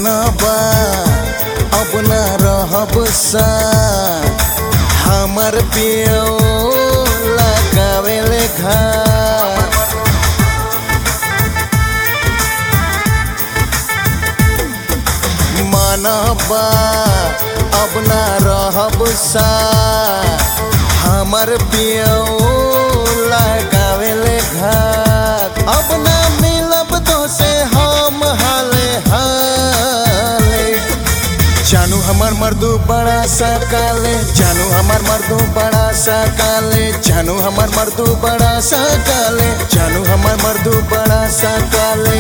मनबा अब न रहब सा हमर पियो लगावेले घाट मनबा अब न रहब सा हमर पियो लगावेले घाट अब न मिलब तो से हम हाले हाले जानू हमार मर्दू बड़ा सा काले जानू हमार मर्दू बड़ा सा काले जानू हमार मर्दू बड़ा सा काले जानू हमार मर्दू बड़ा सा काले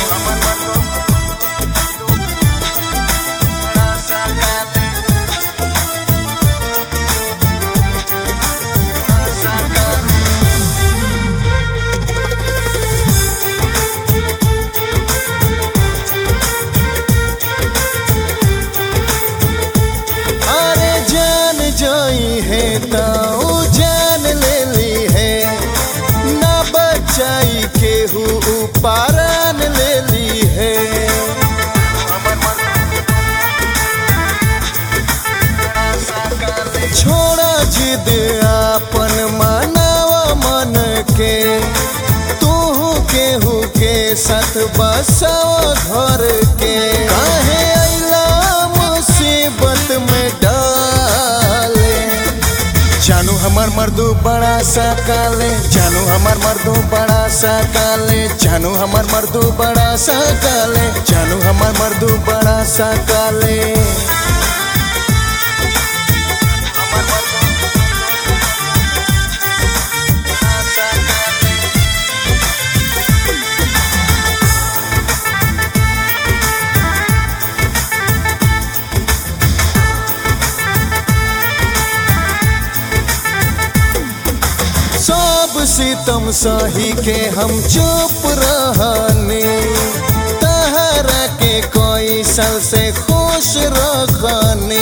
अरे जान जोई है तो जान ले ली है ना बचाई केहू पारान ले ली है छोड़ा जिद आपन मनावा मन के तू केहू के साथ बसाओ घर के काहे अइला मुसीबत में डाले जानू हमार मर्दू बड़ा सा काले जानू हमार मर्दू बड़ा सा काले जानू हमार मर्दू बड़ा सा काले जानू हमार मर्दू बड़ा सा काले सब सितम सही के हम चुप रहने तहरा के कोई साल से खुश रखने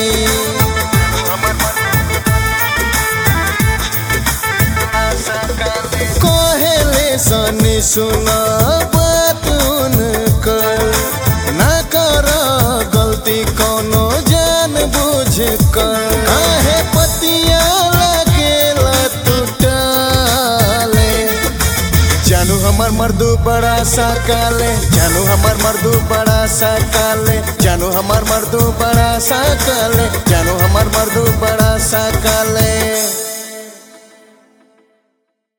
कहले सनी सुना बात उनकर ना कर गलती कोनो जान बुझ कर काहे पतिया लगेला टूटले जानू हमार मर्दू बड़ा सा काले जानू हमार मर्दू बड़ा सा काले जानू हमार मर्दू बड़ा सा काले जानू हमार मर्दू बड़ा सा काले